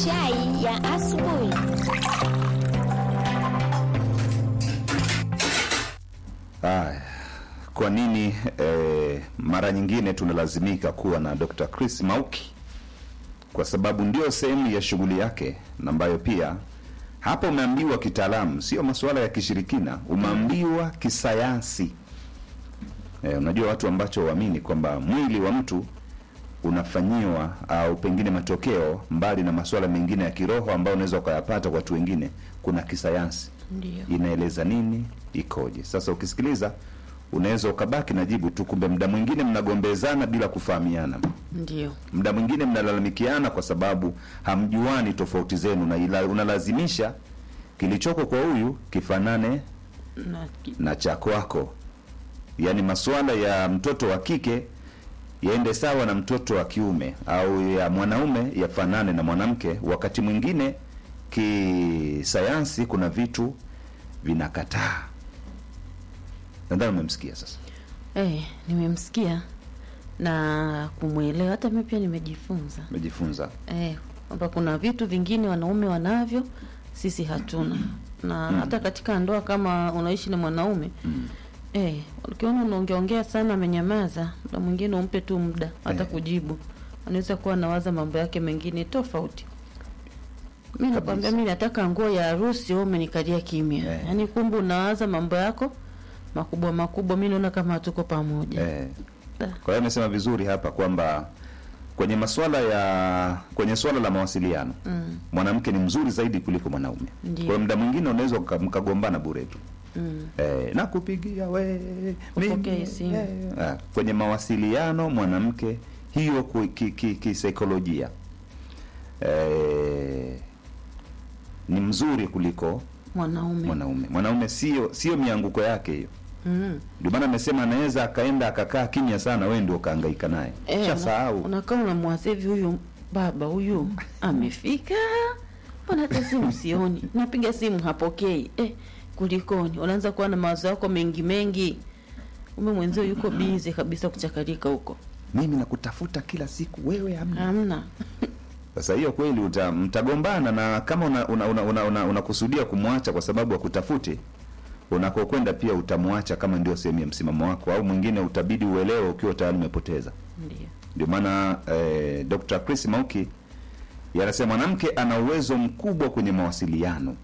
Chai ya asubuhi. Haya, kwa nini eh, mara nyingine tunalazimika kuwa na Dr. Chris Mauki? Kwa sababu ndio sehemu ya shughuli yake na ambayo pia hapa umeambiwa kitaalamu, sio masuala ya kishirikina, umeambiwa kisayansi. Eh, unajua watu ambacho waamini kwamba mwili wa mtu unafanyiwa au pengine matokeo mbali na masuala mengine ya kiroho ambayo unaweza ukayapata kwa watu wengine, kuna kisayansi Ndio. inaeleza nini ikoje. Sasa ukisikiliza unaweza ukabaki na jibu tu, kumbe muda mwingine mnagombezana bila kufahamiana, Ndio. muda mwingine mnalalamikiana kwa sababu hamjuani tofauti zenu, na ila unalazimisha kilichoko kwa huyu kifanane Na ki- na cha kwako, yaani masuala ya mtoto wa kike yaende sawa na mtoto wa kiume au ya mwanaume yafanane na mwanamke. Wakati mwingine kisayansi kuna vitu vinakataa. Nadhani umemsikia sasa. eh, nimemsikia na kumwelewa. Hata mimi pia nimejifunza Umejifunza eh, kwamba kuna vitu vingine wanaume wanavyo sisi hatuna, na hata katika ndoa kama unaishi na mwanaume mm. eh, ukiona unaongeongea sana, amenyamaza, muda mwingine umpe tu muda hata Eh. kujibu, anaweza kuwa anawaza mambo yake mengine tofauti. Mi nakwambia, mi nataka nguo ya harusi, wewe umenikalia kimya Eh. yaani, kumbe unawaza mambo yako makubwa makubwa. Mi naona kama hatuko pamoja Eh. Da. Kwa hiyo amesema vizuri hapa kwamba kwenye masuala ya kwenye swala la mawasiliano mm, mwanamke ni mzuri zaidi kuliko mwanaume. Ndiyo. Kwa hiyo muda mwingine unaweza mka- mkagombana bure tu. mm. Eh, nakupigia we Upokee mimi, simu. eh, ah, kwenye mawasiliano mwanamke hiyo ku- ki- ki- kisaikolojia eh, ni mzuri kuliko mwanaume mwanaume. Mwanaume sio sio mianguko yake hiyo. mm. Ndio maana amesema anaweza akaenda akakaa kimya sana, wewe ndio ukahangaika naye Eh, una- shasahau. unakaa unamwaza hivi, huyu baba huyu amefika, mbona hata simu sioni, napiga simu hapokei. Eh, kulikoni? Unaanza kuwa na mawazo yako mengi mengi, ume mwenzio yuko bize kabisa kuchakarika huko, Mimi nakutafuta kila siku, wewe hamna. hamna Sasa hiyo kweli uta, mtagombana na kama unakusudia una, una, una, una unakusudia kumwacha kwa sababu akutafute, unakokwenda pia utamwacha kama ndio sehemu ya msimamo wako, au mwingine utabidi uelewe ukiwa tayari umepoteza. ndio. Ndio maana eh, Dr. Chris Mauki yanasema mwanamke ana uwezo mkubwa kwenye mawasiliano,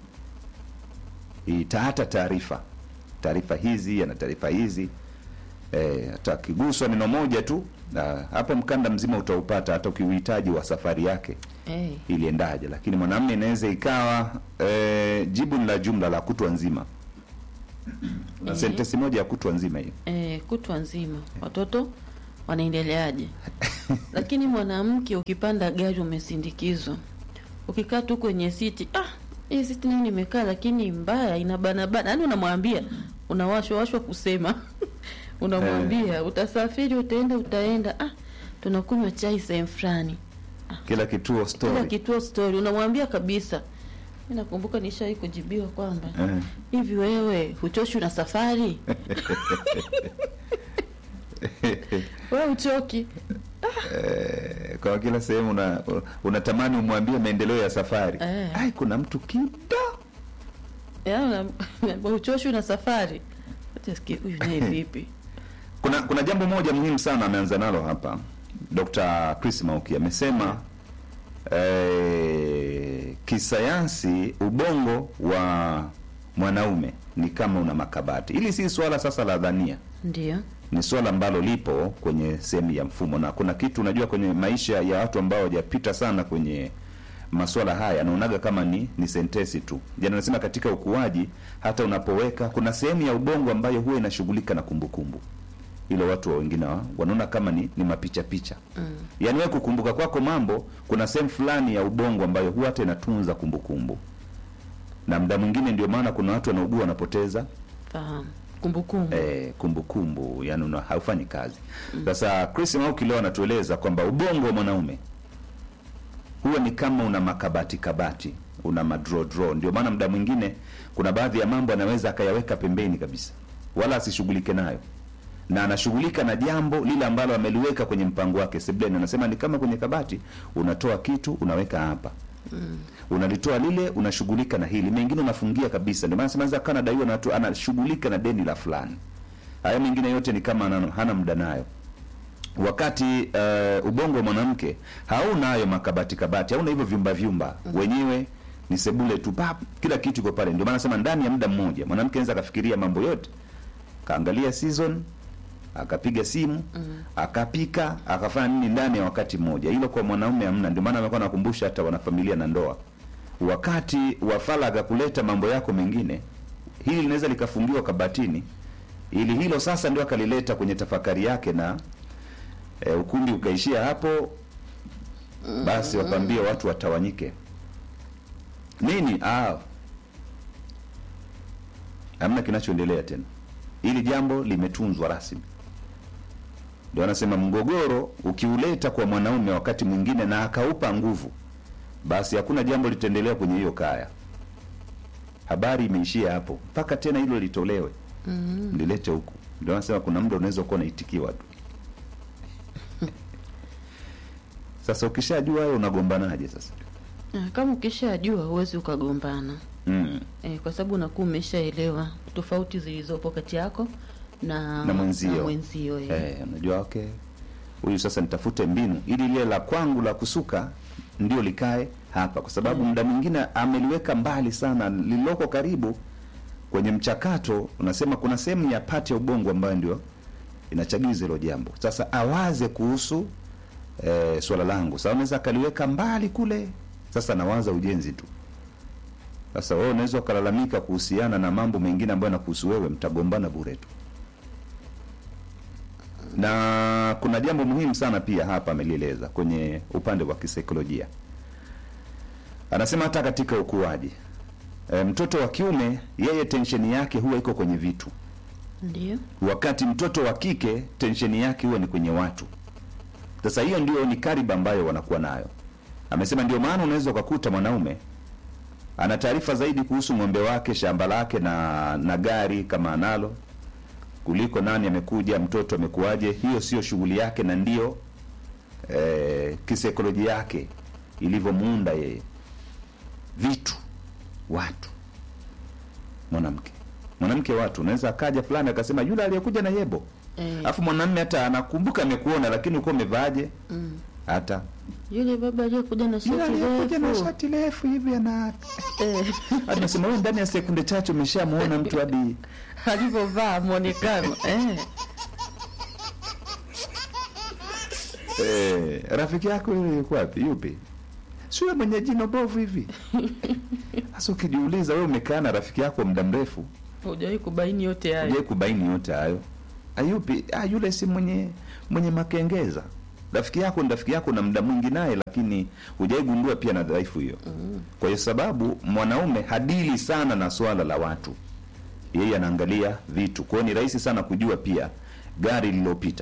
ita hata taarifa taarifa hizi, ana taarifa hizi eh, hata akiguswa neno moja tu na hapo mkanda mzima utaupata, hata ukiuhitaji wa safari yake Eh, iliendaje. Lakini mwanamume inaweza ikawa eh, jibu ni la jumla la kutwa nzima, na Eh. sentensi moja ya kutwa nzima hiyo. eh, kutwa nzima watoto wanaendeleaje? Lakini mwanamke ukipanda gari umesindikizwa, ukikaa tu kwenye siti, ah, hii siti nayo nimekaa, lakini mbaya inabanabana, yaani unamwambia, unawashwa washwa kusema unamwambia utasafiri, utaenda, utaenda, ah, tunakunywa chai sehemu fulani, Kila kituo kila story kituo story, unamwambia kabisa. Mi nakumbuka nishawai kujibiwa kwamba eh. hivi wewe huchoshi na safari wewe uchoki Eh, kwa kila sehemu una, unatamani umwambie maendeleo ya safari Eh. ai kuna mtu kido Yaani una- uchoshi na safari Acha sikie, huyu naye vipi kuna kuna jambo moja muhimu sana ameanza nalo hapa Dr. Chris Mauki amesema eh, kisayansi ubongo wa mwanaume ni kama una makabati hili si swala sasa la dhania ndio ni swala ambalo lipo kwenye sehemu ya mfumo na kuna kitu unajua kwenye maisha ya watu ambao hawajapita sana kwenye maswala haya naonaga kama ni ni sentesi tu jana nasema katika ukuaji hata unapoweka kuna sehemu ya ubongo ambayo huwa inashughulika na kumbukumbu ile watu wa wengine wa- wanaona kama ni, ni mapicha picha mm. yaani wewe kukumbuka kwako mambo kuna sehemu fulani ya ubongo ambayo huwa hata inatunza kumbukumbu na muda mwingine ndio maana kuna watu wanaugua wanapoteza fahamu kumbukumbu eh, kumbukumbu yani una, haufanyi kazi sasa Chris Mauki leo anatueleza kwamba ubongo wa mwanaume huwa ni kama una makabati kabati una madro draw ndio maana muda mwingine kuna baadhi ya mambo anaweza akayaweka pembeni kabisa wala asishughulike nayo na anashughulika na jambo lile ambalo ameliweka kwenye mpango wake sebleni anasema ni kama kwenye kabati unatoa kitu unaweka hapa unalitoa lile unashughulika na hili mengine unafungia kabisa ndio maana sema kana daiwa na watu anashughulika na deni la fulani haya mengine yote ni kama hana, hana muda nayo wakati uh, ubongo wa mwanamke hauna hayo makabati kabati hauna hivyo vyumba vyumba wenyewe ni sebule tu pap kila kitu iko pale ndio maana nasema ndani ya muda mmoja mwanamke anaweza akafikiria mambo yote kaangalia season akapiga simu akapika akafanya nini ndani ya wakati mmoja hilo kwa mwanaume hamna ndio maana amekuwa nakumbusha hata wanafamilia na ndoa wakati wa faragha kuleta mambo yako mengine hili linaweza likafungiwa kabatini ili hilo sasa ndio akalileta kwenye tafakari yake na e, ukumbi ukaishia hapo basi wakwambie watu watawanyike nini ah hamna kinachoendelea tena ili jambo limetunzwa rasmi ndio anasema mgogoro ukiuleta kwa mwanaume wakati mwingine na akaupa nguvu basi hakuna jambo litaendelea kwenye hiyo kaya habari imeishia hapo mpaka tena hilo litolewe mm. lilete huku ndio anasema kuna muda unaweza kuwa unaitikiwa tu sasa ukishajua wewe unagombanaje sasa Ah, kama ukishajua huwezi ukagombana mm. e, kwa sababu unakuwa umeshaelewa tofauti zilizopo kati yako na Na mwenzio. na mwenzio eh. Eh, unajua okay huyu sasa nitafute mbinu ili lile la kwangu la kusuka ndio likae hapa kwa sababu muda mwingine ameliweka mbali sana lililoko karibu kwenye mchakato unasema kuna sehemu ya pati ya ubongo ambayo ndio inachagiza hilo jambo sasa awaze kuhusu eh, swala langu sasa unaweza akaliweka mbali kule sasa nawaza ujenzi tu sasa wewe unaweza ukalalamika kuhusiana na mambo mengine ambayo yanakuhusu wewe mtagombana bure tu na kuna jambo muhimu sana pia hapa amelieleza kwenye upande wa kisaikolojia anasema hata katika ukuaji e, mtoto wa kiume yeye tensheni yake huwa iko kwenye vitu ndio wakati mtoto wa kike tensheni yake huwa ni kwenye watu sasa hiyo ndio ni kariba ambayo wanakuwa nayo amesema ndio maana unaweza ukakuta mwanaume ana taarifa zaidi kuhusu ng'ombe wake shamba lake na na gari kama analo kuliko nani amekuja mtoto amekuwaje hiyo sio shughuli yake na ndio eh, kisaikolojia yake ilivyomuunda yeye vitu watu mwanamke mwanamke watu unaweza akaja fulani akasema yule aliyekuja na yebo eh, alafu mwanamme hata anakumbuka amekuona lakini uko umevaaje mm. hata yule baba aliyekuja na yule shati aliyekuja na refu shati refu hivi ana eh, hadi nasema wewe ndani ya sekunde chache umeshamuona mtu hadi alivyovaa mwonekano eh. Eh, rafiki yako yule yuko wapi? Yupi? Si yule mwenye jino bovu hivi. Sasa ukijiuliza wewe umekaa na rafiki yako muda mrefu, hujawahi kubaini yote hayo je, kubaini yote hayo? Ayupi? Ah, yule si mwenye mwenye makengeza. Rafiki yako ni rafiki yako na muda mwingi naye, lakini hujaigundua pia na dhaifu hiyo. Kwa hiyo sababu mwanaume hadili sana na swala la watu, yeye anaangalia vitu. Kwa hiyo ni rahisi sana kujua pia gari lililopita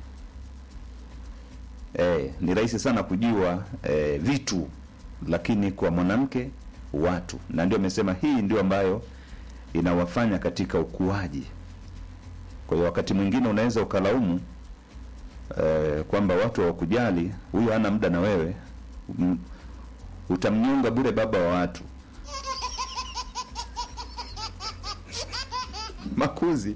eh, ni rahisi sana kujua eh, vitu lakini kwa mwanamke watu na ndio amesema hii ndio ambayo inawafanya katika ukuaji kwa hiyo wakati mwingine unaweza ukalaumu eh, kwamba watu hawakujali huyo hana muda na wewe M- utamnyonga bure baba wa watu makuzi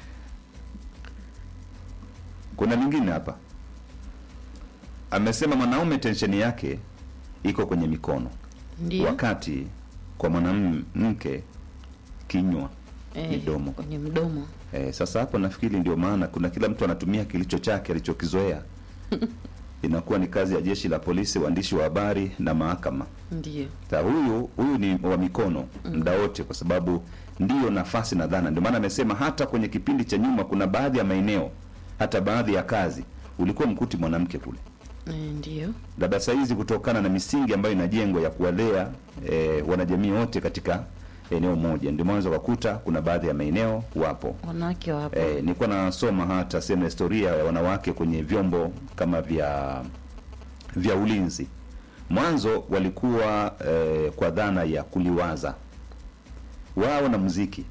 kuna lingine hapa amesema mwanaume tensheni yake iko kwenye mikono ndio wakati kwa mwanamke kinywa eh, midomo. kwenye mdomo eh, sasa hapo nafikiri ndio maana kuna kila mtu anatumia kilicho chake alichokizoea inakuwa ni kazi ya jeshi la polisi waandishi wa habari na mahakama ndio Sa huyu huyu ni wa mikono muda wote kwa sababu ndiyo nafasi na dhana ndio maana amesema hata kwenye kipindi cha nyuma kuna baadhi ya maeneo hata baadhi ya kazi ulikuwa mkuti mwanamke kule eh, ndio labda sahizi kutokana na misingi ambayo inajengwa ya kuwalea e, wanajamii wote katika eneo moja ndio mwanzo ukakuta kuna baadhi ya maeneo wapo wanawake wapo e, nilikuwa nasoma hata sehemu ya historia ya wanawake kwenye vyombo kama vya vya ulinzi mwanzo walikuwa e, kwa dhana ya kuliwaza wao na muziki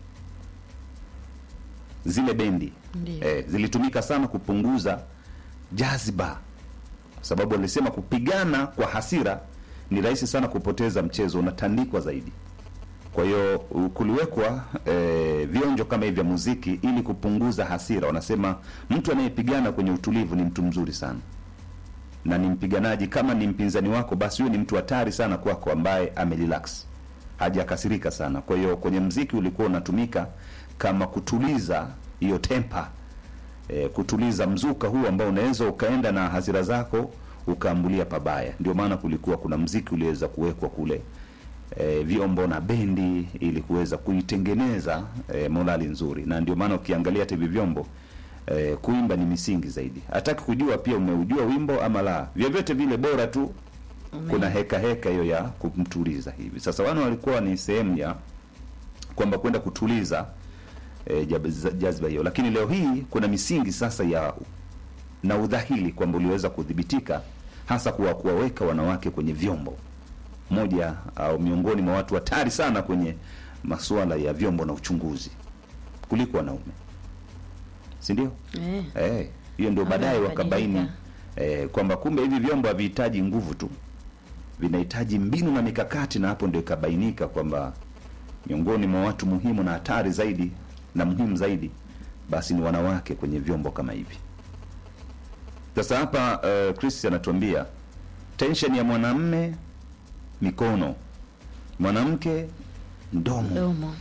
zile bendi ndio eh, zilitumika sana kupunguza jaziba kwa sababu walisema kupigana kwa hasira ni rahisi sana kupoteza mchezo, unatandikwa zaidi. Kwa hiyo u- kuliwekwa eh, vionjo kama hivi vya muziki ili kupunguza hasira. Wanasema mtu anayepigana kwenye utulivu ni mtu mzuri sana na ni mpiganaji. Kama ni mpinzani wako, basi huyo ni mtu hatari sana kwako, ambaye amerelax, hajakasirika sana. Kwa hiyo kwenye mziki ulikuwa unatumika kama kutuliza hiyo tempa e, kutuliza mzuka huu ambao unaweza ukaenda na hasira zako ukaambulia pabaya. Ndio maana kulikuwa kuna mziki uliweza kuwekwa kule e, vyombo na bendi ili kuweza kuitengeneza e, morali nzuri, na ndio maana ukiangalia hata hivi vyombo e, kuimba ni misingi zaidi. Hataki kujua pia umeujua wimbo ama la, vyovyote vile bora tu kuna heka heka hiyo ya kumtuliza hivi. Sasa wana walikuwa ni sehemu ya kwamba kwenda kutuliza e, jab- jazba hiyo, lakini leo hii kuna misingi sasa ya na udhahili kwamba uliweza kudhibitika hasa kuwa kuwaweka wanawake kwenye vyombo moja au miongoni mwa watu hatari sana kwenye masuala ya vyombo na uchunguzi kuliko wanaume, si ndio? Eh. Eh, hiyo ndio Mambo baadaye yamebadilika. wakabaini eh, kwamba kumbe hivi vyombo havihitaji nguvu tu, vinahitaji mbinu na mikakati, na hapo ndio ikabainika kwamba miongoni mwa watu muhimu na hatari zaidi na muhimu zaidi basi ni wanawake kwenye vyombo kama hivi. Sasa hapa uh, Chris anatuambia tension ya mwanamme mikono, mwanamke mdomo. Domo.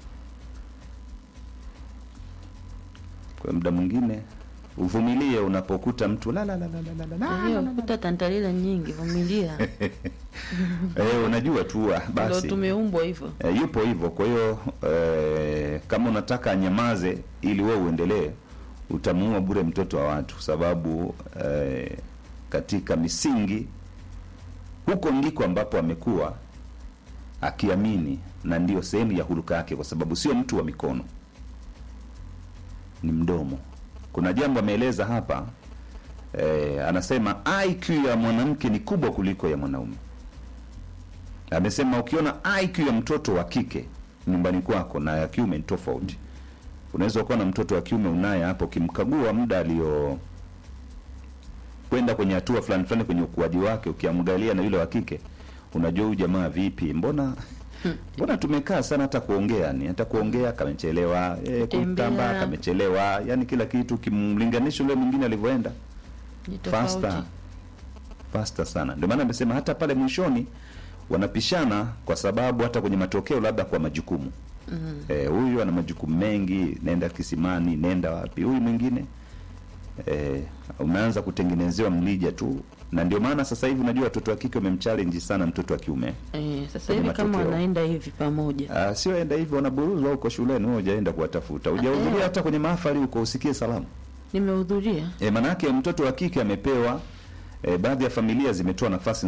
Kwa muda mwingine uvumilie unapokuta mtu la la la la la la la Hiyo kuta tantalila nyingi, vumilia. eh, unajua tu ah, Ndio basi tumeumbwa hivyo. e, yupo hivyo. Kwa hiyo e, kama unataka anyamaze ili wewe uendelee, utamuua bure mtoto wa watu, sababu e, katika misingi huko ndiko ambapo amekuwa akiamini, na ndiyo sehemu ya huluka yake, kwa sababu sio mtu wa mikono, ni mdomo. Kuna jambo ameeleza hapa e, anasema IQ ya mwanamke ni kubwa kuliko ya mwanaume amesema ukiona IQ ya mtoto wa kike nyumbani kwako na ya kiume ni tofauti. Unaweza ukawa na mtoto wa kiume unaye hapo, ukimkagua muda alio kwenda kwenye hatua fulani fulani kwenye ukuaji wake, ukiamgalia na yule wa kike, unajua huyu jamaa vipi, mbona mbona tumekaa sana, hata kuongea ni hata kuongea kamechelewa, eh, Kutembea. kutamba kamechelewa, yani kila kitu ukimlinganisha yule mwingine alivyoenda Ni faster tofauti. faster sana. Ndio maana amesema hata pale mwishoni wanapishana, kwa sababu hata kwenye matokeo, labda kwa majukumu Mm. eh, huyu ana majukumu mengi, nenda kisimani, nenda wapi. Huyu mwingine eh, umeanza kutengenezewa mlija tu, na ndio maana sasa hivi unajua watoto wa kike wamemchallenge sana mtoto wa kiume. Eh, sasa Kwenye hivi kama matokeo. wanaenda hivi pamoja. Ah, sio enda hivyo, wanaburuzwa huko shuleni, wewe hujaenda kuwatafuta, hujahudhuria Eh. hata kwenye mahafali huko usikie salamu. Nimehudhuria. E, manake mtoto wa kike amepewa e, baadhi ya familia zimetoa nafasi